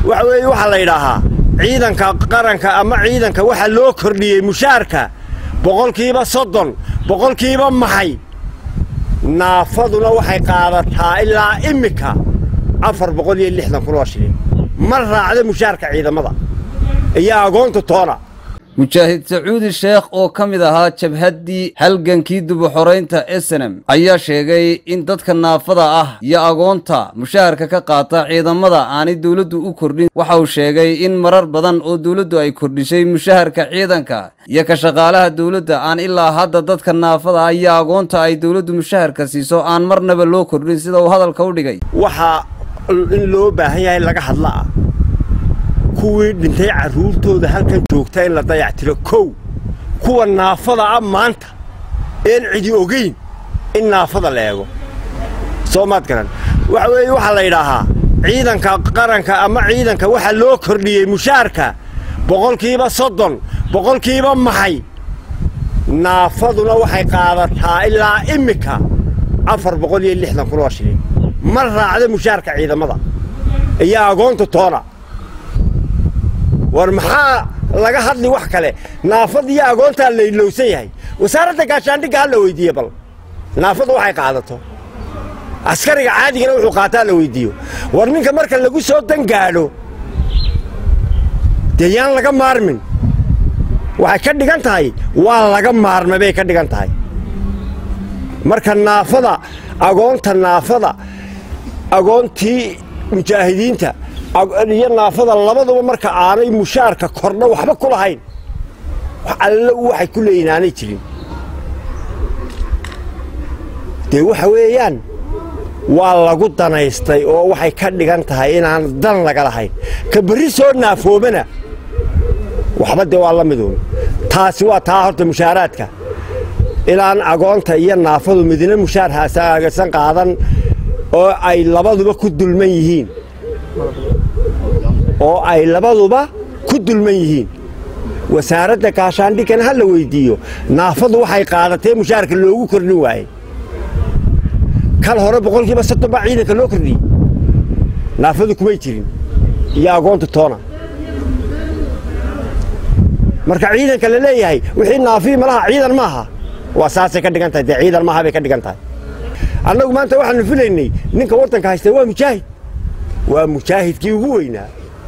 waxa weeye waxaa la yidhaahaa ciidanka qaranka ama ciidanka waxaa loo kordhiyey mushaarka boqolkiiba soddon boqolkiiba maxay naafaduna waxay qaadataa ilaa immika afar boqol iyo lixdan kun oo shilin ma raacda mushaarka ciidamada iyo agoonta toona mujaahid sacuudi sheekh oo ka mid ahaa jabhaddii halgankii dubuxoraynta esenem ayaa sheegay in dadka naafada ah iyo agoonta mushaharka ka qaata ciidamada aanay dowladdu u kordhin waxa uu sheegay in marar badan oo dowladdu ay kordhisay mushaharka ciidanka iyo ka shaqaalaha dowladda aan ilaa hadda dadka naafada ah iyo agoonta ay dowladdu mushaharka siiso aan marnaba loo kordhin sida uu hadalka u dhigay waxaa in loo baahan yahay laga hadlaa kuwii dhintay carruurtooda halkan joogta in la dayactiro kow kuwa naafada ah maanta een cidi ogayn in naafada la eego soo maad garan waxa weeye waxaa la yidhaahaa ciidanka qaranka ama ciidanka waxaa loo kordhiyey mushaarka boqolkiiba soddon boqolkiiba maxay naafaduna waxay qaadataa ilaa immika afar boqol iyo lixdan kun oo shilin ma raacda mushaarka ciidamada iyo agoonta toona war maxaa laga hadli wax kale naafada iyo agoontaa la ilowsan yahay wasaaradda gaashaandhigga ha la weydiiye bal naafadu waxay qaadato askariga caadigana wuxuu qaataa la weydiiyo war ninka marka lagu soo dangaadho dee yaan laga maarmin waxay ka dhigan tahay waa laga maarmay bay ka dhigan tahay marka naafada agoonta naafada agoontii mujaahidiinta iyo naafada labaduba marka aanay mushaarka kordha waxba ku lahayn alle waxay ku leeyihin aanay jirin dee waxa weeyaan waa lagu danaystay oo waxay ka dhigan tahay inaan dan laga lahayn ka berri soo naafoobana waxba dee waa la midooba taasi waa taa horta mushaaraadka ilaan agoonta iyo naafadu midna mushaar haagasan qaadan oo ay labaduba ku dulman yihiin oo ay labaduba ku dulman yihiin wasaaradda gaashaandhigana ha la weyddiiyo naafadu waxay qaadatee mushaarka loogu kordhin waayey kal hore boqolkiiba soddon baa ciidanka loo kordhiyey naafadu kumay jirin iyo agoonta toona marka ciidanka la leeyahay wixii naafii malaha ciidan maaha waa saasay ka dhigan tahay dee ciidan maaha bay ka dhigan tahay annagu maanta waxaanu filaynay ninka waddanka haysta waa mujaahid waa mujaahidkii ugu weynaa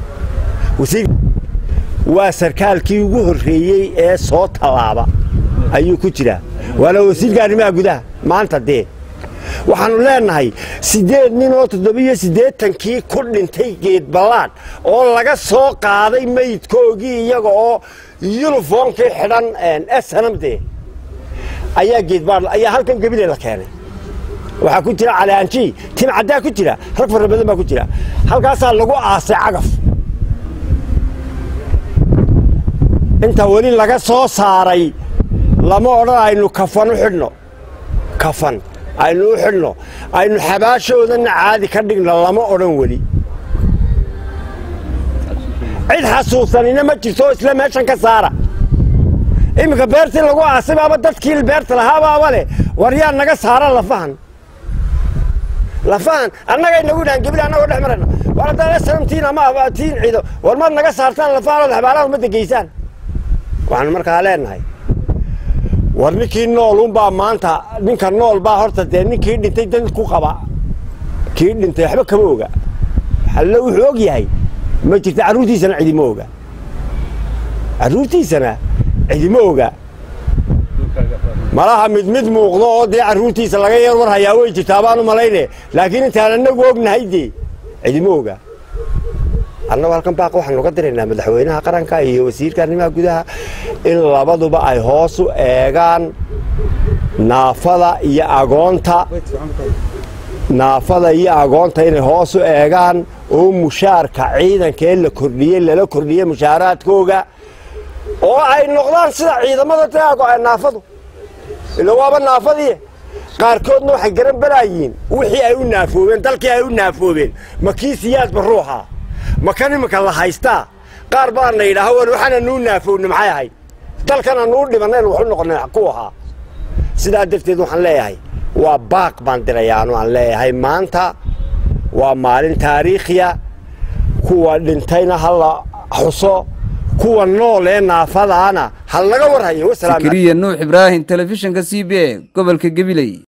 waa sarkaalkii ugu horreeyey ee soo tallaaba ayuu ku jiraa waana wasiirka arrimaha gudaha maanta dee waxaannu leennahay siddeed nin oo toddobiyo siddeetankii ku dhintay geedballaan oo laga soo qaaday meydkoogii iyaga oo yuniformkii xidhan snamdee ayaa geedbaal ayaa halkan gebile la keenay waxaa ku jira calaanjii tim caddaa ku jira rag fara badan baa ku jira halkaasaa lagu aasay cagaf inta weli laga soo saaray lama odhan aynu kafan u xidhno kafan aynu u xidhno aynu xabaashoodanna caadi ka dhigno lama odhan weli cid xasuusanina ma jirto oo isla meeshan ka saara iminka beertii lagu aasay baaba dadkii beerta lahaabaaba leh war yaa naga saara lafahan lafahan annagay nagu dhahan gebil annagoo dhex marayna war haddaan snamtiin ama tiin ciido war maad naga saartaan lafahan oo xabaalaha ummadda geysaan waxaanu markaa leennahay war ninkii noolunbaa maanta ninka nool baa horta dee ninkii dhintay dad ku qaba kii dhintay waxba kama oga alle wuxuu og yahay ma jirta carruurtiisana cidima oga carruurtiisana cidima oga malaha mid mid muuqdo oo dee carruurtiisa laga yar war hayaa way jirtaa baanu malayne laakiin intaan annagu ognahay dee cidima oga annagu halkan baaq waxaanu ka diraynaa madaxweynaha qaranka iyo wasiirka arrimaha gudaha in labaduba ay hoos u eegaan naafada iyo agoonta naafada iyo agoonta inay hoos u eegaan oo mushaarka ciidanka ee la kordhiyey lala kordhiyey mushaaraadkooga oo ay noqdaan sida ciidamada dee naafadu ila waaba naafadii qaarkoodna waxay garan balaayiin wixii ay u naafoobeen dalkii ay u naafoobeen ma kii siyaadba ruuxa ma kan iminka la haystaa qaar baana yidhaaha war waxaana nuu naafowna maxay ahayd dalkana nuu dhibannayn waxu noqonay ku ahaa sidaa darteed waxaan leeyahay waa baaq baan dirayaanu aan leeyahay maanta waa maalin taariikhiya kuwa dhintayna ha la xuso kuwa nool ee naafadaana ha laga warhayo sakariya nuux ibraahim telefishinka c b a gobolka gabiley